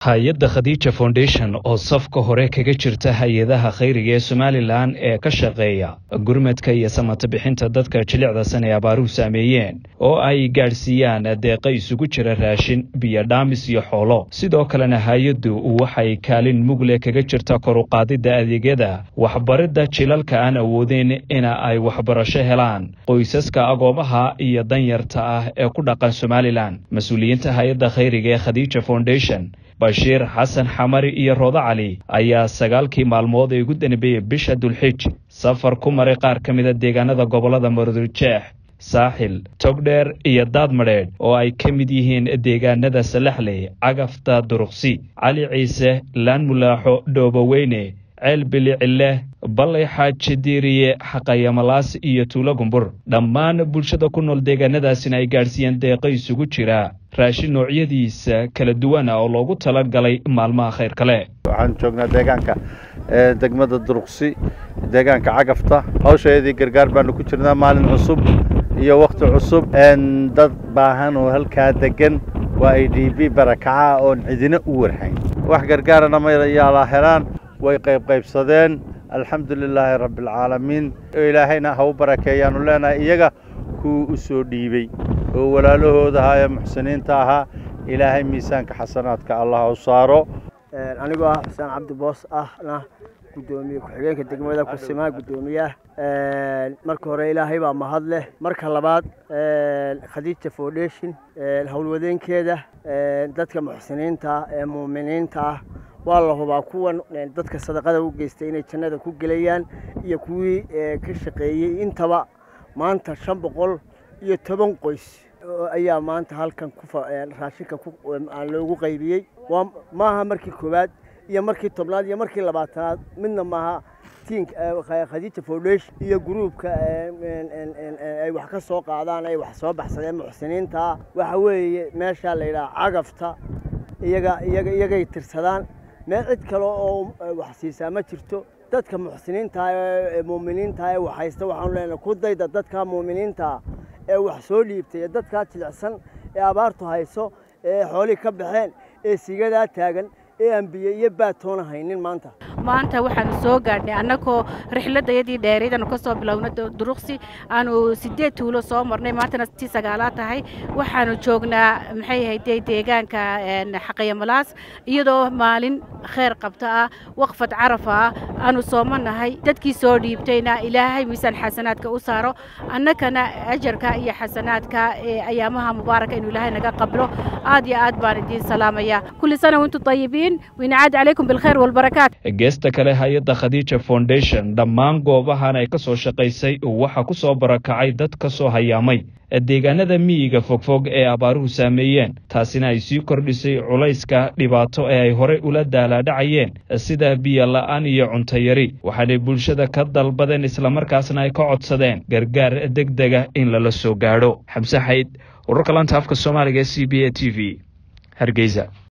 hay-adda khadiija foundation oo safka hore kaga jirta hay-adaha khayriga ee somalilan ee ka shaqeeya gurmadka iyo samata bixinta dadka jilicdasan ee abaaruhu saameeyeen oo ay gaadhsiiyaan deeqa isugu jira raashin biyo dhaamis iyo xoolo sidoo kalena hay-addu waxay kaalin mugle kaga jirta kor u qaadidda adeegyada waxbaridda jilalka aan awoodeen ina ay waxbarasho helaan qoysaska agoomaha iyo danyarta ah ee ku dhaqan somalilan mas-uuliyiinta hay-adda khayriga ee khadiija foundation bashiir xasan xamari iyo roodo cali ayaa sagaalkii maalmood ee ugu danbeeyey bisha dulxij safar ku maray qaar ka mida deegaanada gobollada marudujeex saaxil togdheer iyo daadmadheedh oo ay ka mid yihiin deegaanada salaxley cagafta duruqsi cali ciise laan mulaaxo dhooboweyne ceel bilicileh ballay xaaji diiriye xaqayamalaas iyo tuulo gumbur dhammaan bulshada ku nool deegaanadaasina ay gaadhsiiyeen deeqo isugu jira raashin noocyadiisa kala duwan ah oo loogu talagalay maalmaha khayr kale waxaan joognaa deegaanka degmada duruqsi deegaanka cagafta hawsheedii gargaar baanu ku jirnaa maalin cusub iyo wakhti cusub dad baahan oo halkaa degan waa ay d b barakaca oon cidina u warhayn wax gargaarana mayaala helaan way qaybqaybsadeen alxamdu lilaahi rabbialcaalamiin ilaahayna ha u barakeeyaanu leenahay iyaga kuwii u soo dhiibey oo walaalahooda ahaa ee muxsiniinta ahaa ilaahay miisaanka xasanaadka allah u saaro anigoo ah xuseen cabdi boos ahna guddoomiye ku-xigeenka degmada kusimaa guddoomiyaah marka hore ilaahay baa mahad leh marka labaad khadiija foundation howlwadeenkeeda dadka muxsiniinta ah ee muuminiinta ah waa la hubaa kuwan dadka sadaqada u geystay inay jannada ku gelayaan iyo kuwii ka shaqeeyey intaba maanta shan boqol iyo toban qoys ayaa maanta halkan raashinka loogu qaybiyey maaha markii koowaad iyo markii tobnaad iyo markii labaatanaad midna maaha tiink khadiija foundation iyo gruubka ay wax ka soo qaadaan ay wax soo baxsadeen muxsiniintaa waxa weeye meeshaa la yidhaha cagafta iyaga iyaga iyagay tirsadaan meel cid kale oo wax siisaa ma jirto dadka muxsiniintaa ee muuminiintaa ee wax haysta waxaanu leenahay ku dayda dadka muuminiintaa ee wax soo dhiibtay ee dadkaa jilicsan ee abaartu hayso ee xoolihii ka baxeen ee sigadaa taagan ee aan biyo iyo baatoona haynin maanta maanta waxaanu soo gaadhnay annagoo rixladayadii dheerayd aanu ka soo bilowna duruqsi aanu siddeed tuulo soo marnay maantana tii sagaalaad tahay waxaanu joognaa maxay ahayde deegaanka xaqayamalaas iyadoo maalin kheyr qabta ah waqfad carafa ah aanu sooma nahay dadkii soo dhiibtayna ilaahay miisaan xasanaadka u saaro annagana ajarka iyo xasanaadka ee ayaamaha mubaaraka inuu ilaahay naga qablo aad iyo aad baan idiin salaamaya kulli sana wantu tayibiin winacaad calaykum bilkhayr walbarakaat geesta kale hay-adda khadiija foundation dhammaan goobahan ay ka soo shaqaysay waxaa ku soo barakacay dad ka soo hayaamay deegaanada miyiga fogfog ee abaaruhu saameeyeen taasina ay sii kordhisay culayska dhibaato ee ay horey ula daalaadhacayeen sida biyo la'aan iyo cuntayari waxaanay bulshada ka dalbadeen islamarkaasna ay ka codsadeen gargaar degdega in lala soo gaadho xamse xayd wararka laanta afka soomaaliga e c b a t v hargeysa